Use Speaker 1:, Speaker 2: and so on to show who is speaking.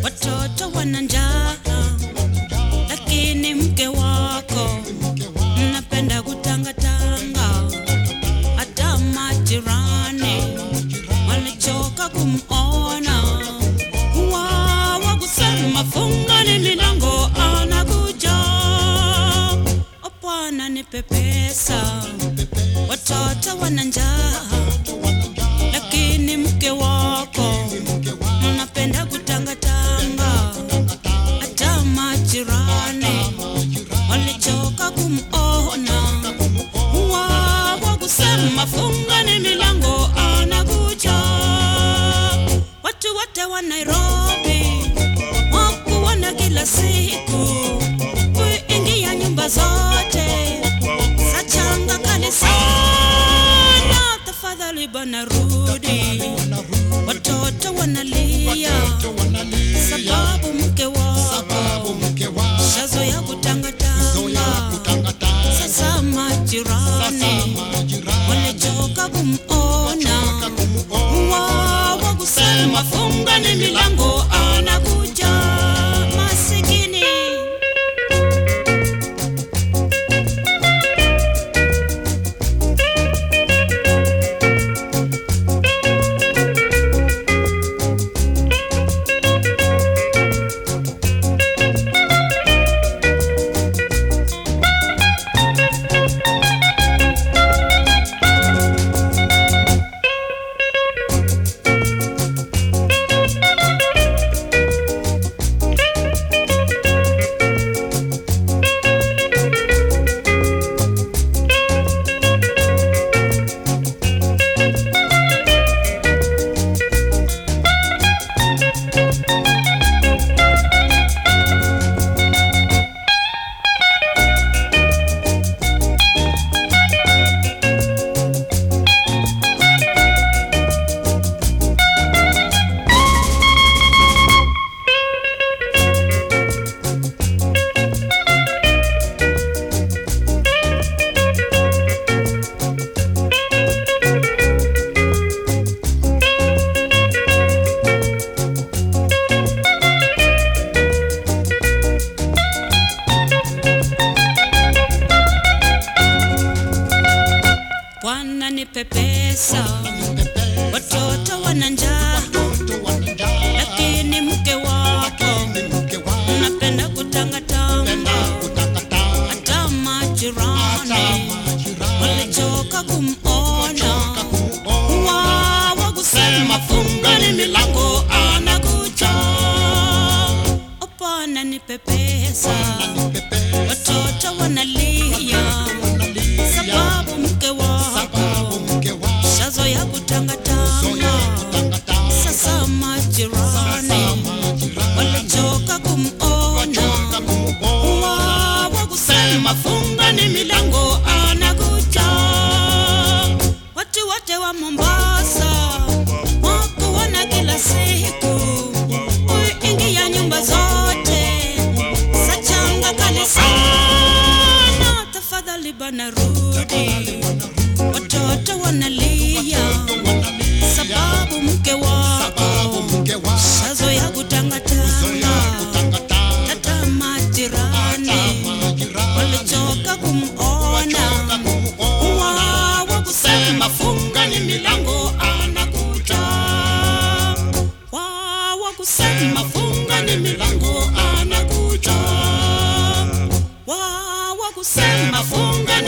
Speaker 1: watoto wana njaa, lakini mke wako mnapenda kutangatanga. Hata majirani walichoka kumona, wawa kusema fungani milango, anakuja. O Bwana nipe pesa, watoto wana njaa, lakini mke wako mnapenda kutangatanga. Hata majirani walichoka kumona, wawa kusema fungani milango, anakuja. Watu wote wa Nairobi wakuona kila siku, kuingia nyumba zote za changa kali sana. Tafadhali bana rudi, watoto wanalia sababu mke wako shazo ya kutangatanga. Sasa majirani walichoka kumona, wawa kusema fungani milango, anakuja masikini. Bwana nipe pesa, watoto wana njaa, lakini mke wako unapenda kutangatanga. Hata majirani walichoka kumona, wawa kusema fungani milango, anakuja. O Bwana nipe pesa, watoto wanalia sababu mke wako shazo ya kutangatanga. Sasa majirani walichoka kumona, wawa kusema fungani milango, anakuja. Watu wote wa Mombasa wakuona kila siku, kuingia nyumba zote za changa kali sana. Tafadhali bana rudi, watoto wanalia sababu mke wako shazo ya kutangatanga. Hata majirani walichoka kumona, wawa kusema fungani milango, anakuja. Wawa kusema fungani milango, anakuja. Wawa kusema fungani